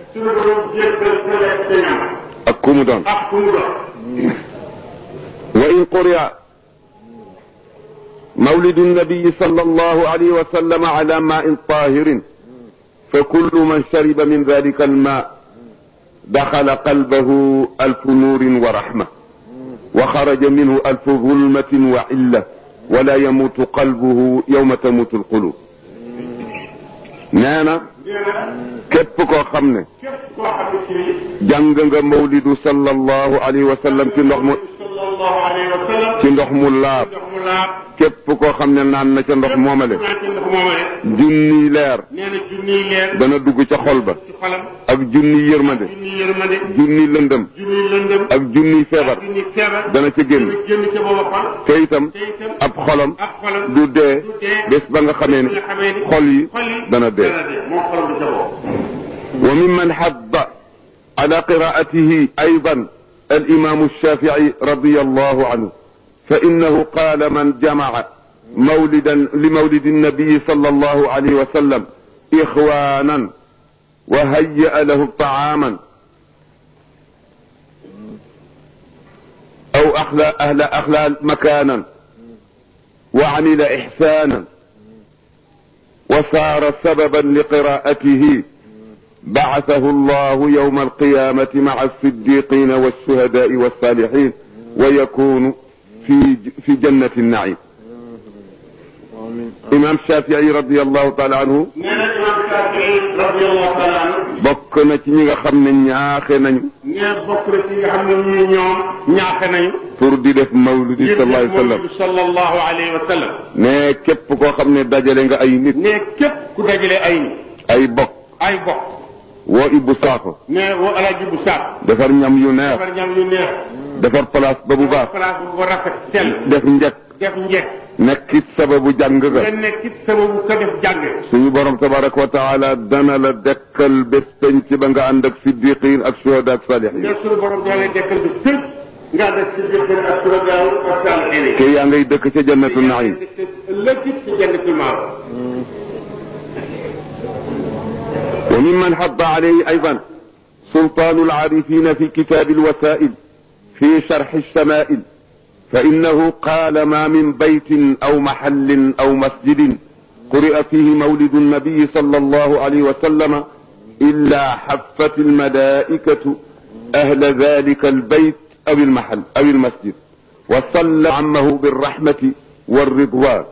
suñu borom jéggal sa lekk sa ñam ak ku mu doon ak ku mu doon wa in quri'a مولد النبي صلى الله عليه وسلم على ماء طاهر فكل من شرب من ذلك الماء دخل قلبه ألف نور ورحمة وخرج منه ألف ظلمة وعلة ولا يموت قلبه يوم تموت القلوب نانا nee na képp koo xam ne képp koo xam ne kii jàng nga mawlidu sallallahu alayhi wa sallam ci ndox mu sallallahu alayhi wa sallam ci ndox mu laab ndox mu laab képp koo xam ne naan na ca ndox moomale naan ci ndox moomale junniy leer nee na junniy leer dana dugg ca xol ba ci xolam ak junniy yërmande junniy yërmande junniy lëndëm junniy lëndëm ak junniy feebar junniy feebar dana ca génn dana génn ca booba xol te itam te itam ab xolam ak xolam du dee du dee bés ba nga xamee ne nga xamee ni xol yi xol yi dana dee dana dee moom xolam du ca boobu وممن حض على قراءته أيضا الإمام الشافعي رضي الله عنه فإنه قال من جمع مولدا لمولد النبي صلى الله عليه وسلم إخوانا وهيأ له طعاما أو أحلى أهل أحلى مكانا وعمل إحسانا وصار سببا لقراءته بعثه الله يوم القيامة مع الصديقين والشهداء والصالحين ويكون في في جنة النعيم. إمام الشافعي رضي الله تعالى عنه nee na imam Shafii radiyallahu taala anhu bokk na ci ñi nga xam ne ñaaxe nañu nee bokk na ci nga xam ne ñii ñoom ñaaxe nañu pour di def mawludi ngir sallallahu alayhi wa sallam Muhammadu sallallahu alayhi wa sallam ne képp koo xam ne dajale nga ay nit nee képp ku dajale ay ay bokk ay bokk woo Ibou Sakho nee woo alaaji bu saat defar ñam yu neex defar ñam yu neex defar place ba bu baax place bu ko rafet sell def njëkk def njekk nekkit sababu jàng nga ga nekk it sababu ko def jàng suñu borom tabaraka wa taala dana la dekkal bés penc ba nga ànd ak siddiqin ak shuhada ak salihin nee suñu borom doo lay dekkal bi tëj nga def si jëkkër ak suragaaw ak saalihiin te yaa ngay dëkk ca jannatu naim ëllëg it ci jannatul maawa وممن حض عليه أيضا سلطان العارفين في كتاب الوسائل في شرح الشمائل فإنه قال ما من بيت أو محل أو مسجد قرئ فيه مولد النبي صلى الله عليه وسلم إلا حفت الملائكة أهل ذلك البيت أو المحل أو المسجد وصلى عمه بالرحمة والرضوان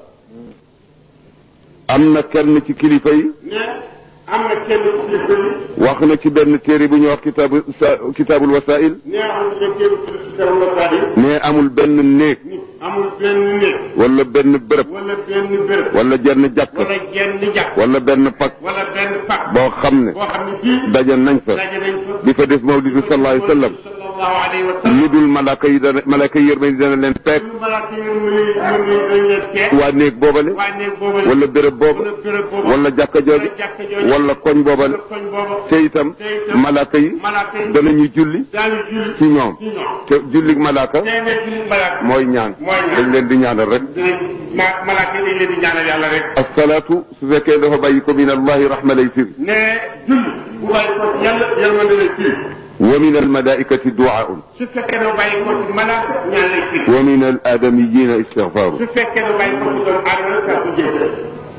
أما كلمة كلفي nee am na kenn ku ci bëri wax na ci benn téere bu ñuy wax kitaabu sa- kitaabul wasail nee am na kenn ku ci dara la saa yi ne amul benn néeg nit amul benn néeg wala benn bërëb wala benn béréb wala jenn jàkk wala genn jàkk wala benn pak wala benn pàkk boo xam ne boo xam ne fii daje nañ fa daje nañ fa di fa def mawlidu sallallahu alayhi wa sallam sallallahu alayhi wa sallam lu dul malaaka yi dana malaaka yi yërmande dana leen peeg lu malaaka yi mu ne mu ne dañ leen tee waa néeg boobale waa néeg boobu wala béréb booba wala béréb boobu wala jàkka jooju wala jàkka jooju wala koñ boobale wala koñ boobu te itam te itam malaaka yi malaaka yi danañu julli daañu julli ci ñoom ci ñoom te jullig malaaka tey ne julli malaaka mooy ñaan mooy ñaan. dañ leen di ñaanal rek dinañ ma malaaka yi dañ leen di ñaanal yàlla rek asalaatu su fekkee dafa bàyyi ko min allahi rahma lay firi ne julli bu bàyyi ko ci yàlla yërmande lay firi wa min almalaikati duaun su fekkee ne bàyyi ko ci malaaka ñaan lay firi wa min aladamiyina istigfaaru su fekkee ne bàyyi ko ci doomu aadama saa ko jéggal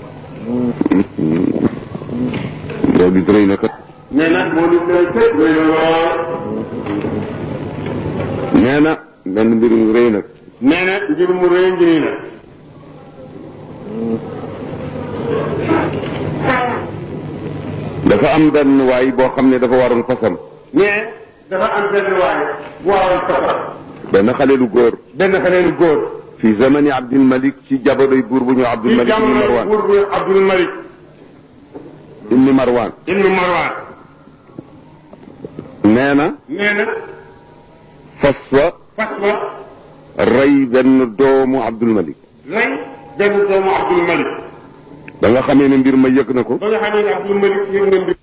loolu it rëy na kat nee na moo nit lay tëj muy na lool nee na benn mbir mu rëy nag nee na ngir mu rëy ngi nii nag dafa am benn waay boo xam ne dafa waroon fasam mais dafa am benn waaye bu waroon safar benn xale lu góor benn xale lu góor fi zamani Abdul Malik ci jabadoy buur bu ñu Abdul ci Malik ibni jamono Marwan buur bu Abdul Malik ibni Marwan ibnu Marwan nee na nee na fas wa fas wa rey benn doomu Abdul Malik rey benn doomu Abdul Malik ba nga xamee ne mbir ma yëg na ko ba nga xam ne Abdul Malik yëg na mbir